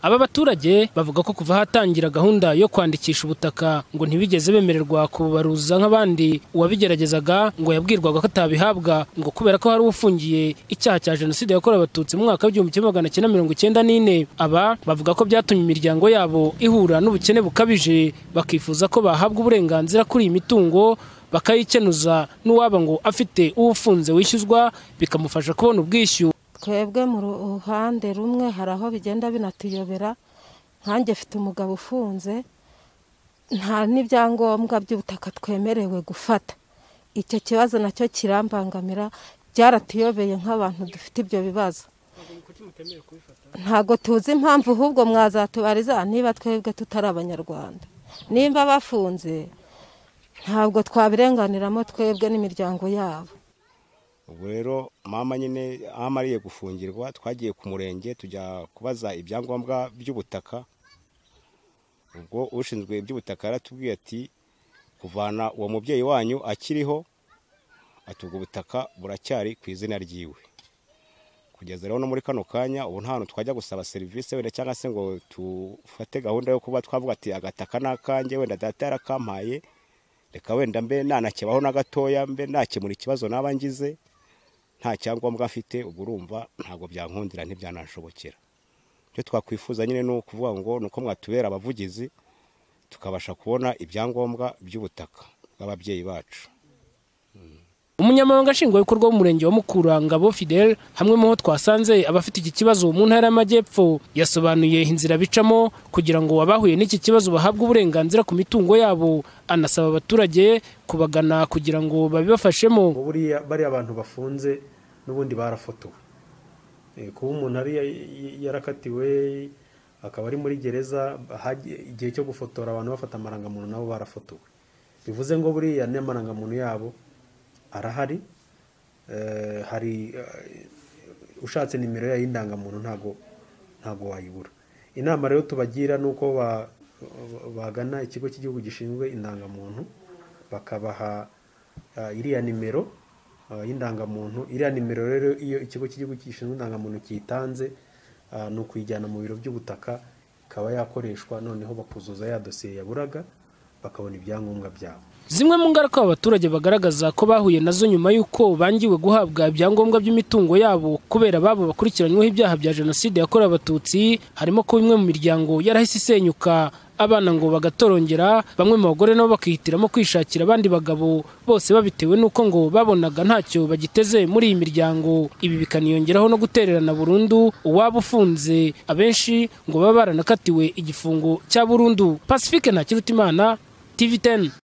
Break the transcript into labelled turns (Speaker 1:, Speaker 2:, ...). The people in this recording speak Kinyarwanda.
Speaker 1: aba baturage bavuga ko kuva hatangira gahunda yo kwandikisha ubutaka ngo ntibigeze bemererwa kububaruza nk'abandi uwabigeragezaga ngo yabwirwaga ko atabihabwa ngo kubera ko hari ufungiye icyaha cya jenoside yakorewe abatutsi mu mwaka w'igihumbi kimwe magana cyenda mirongo icyenda n'ine aba bavuga ko byatumye imiryango yabo ihura n'ubukene bukabije bakifuza ko bahabwa uburenganzira kuri iyi mitungo bakayikenuza n'uwaba ngo afite uwufunze wishyuzwa bikamufasha kubona ubwishyu
Speaker 2: twebwe mu ruhande rumwe hari aho bigenda binatuyobera nkanjye afite umugabo ufunze nta n'ibyangombwa by'ubutaka twemerewe gufata icyo kibazo nacyo kirambangamira byaratuyobeye nk'abantu dufite ibyo bibazo ntabwo tuzi impamvu ahubwo mwazatubariza niba twebwe tutari abanyarwanda nimba bafunze ntabwo twabirenganiramo twebwe n'imiryango yabo
Speaker 3: ubu rero mama nyine aho amariye gufungirwa twagiye ku murenge tujya kubaza ibyangombwa by'ubutaka ubwo ushinzwe iby'ubutaka yaratubwiye ati kuvana uwo mubyeyi wanyu akiriho atubwo ubutaka buracyari ku izina ryiwe kugeza rero no muri kano kanya ubu nta hantu twajya gusaba serivisi wenda cyangwa se ngo dufate gahunda yo kuba twavuga ati agataka ni akanjye wenda data yarakampaye reka wenda mbe nanakebaho na gatoya mbe nakemura ikibazo naba ngize nta cyangombwa afite ubwo urumva ntabwo byankundira ntibyanashobokera icyo twakwifuza nyine ni ukuvuga ngo ni uko mwatubera abavugizi tukabasha kubona ibyangombwa by'ubutaka bw'ababyeyi bacu
Speaker 1: umunyamabanga nshingwabikorwa w'umurenge wa mukurangabo fidel hamwe mu ho twasanze abafite iki kibazo mu ntara y'amajyepfo yasobanuye inzira bicamo kugira ngo abahuye n'iki kibazo bahabwe uburenganzira ku mitungo yabo anasaba abaturage kubagana kugira ngo babibafashemo
Speaker 4: buriya bariya abantu bafunze n'ubundi barafotowe kuba umuntu ari yarakatiwe akaba ari muri gereza igihe cyo gufotora abantu bafata amarangamuntu nabo barafotowe bivuze ngo buriya n'amarangamuntu yabo arahari hari ushatse nimero yayo y'indangamuntu ntago ntago wayibura inama rero tubagira ni uko bagana ikigo cy'igihugu gishinzwe indangamuntu bakabaha iriya nimero y'indangamuntu iriya nimero rero iyo ikigo cy'igihugu gishinzwe indangamuntu kiyitanze ni ukuyijyana mu biro by'ubutaka ikaba yakoreshwa noneho bakuzuza ya dosiye yaburaga bakabona ibyangombwa byabo
Speaker 1: zimwe mu ngaruka abaturage bagaragaza ko bahuye nazo nyuma y'uko bangiwe guhabwa ibyangombwa by'imitungo yabo kubera ababo bakurikiranyweho ibyaha bya jenoside yakorewe abatutsi harimo ko imwe mu miryango yarahise isenyuka abana ngo bagatorongera bamwe mu bagore nabo bakihitiramo kwishakira abandi bagabo bose babitewe n'uko ngo babonaga ntacyo bagiteze muri iyi miryango ibi bikaniyongeraho no gutererana burundu uwaba ufunze abenshi ngo baba baranakatiwe igifungo cya burundu pacifique ntakirutimana tv 10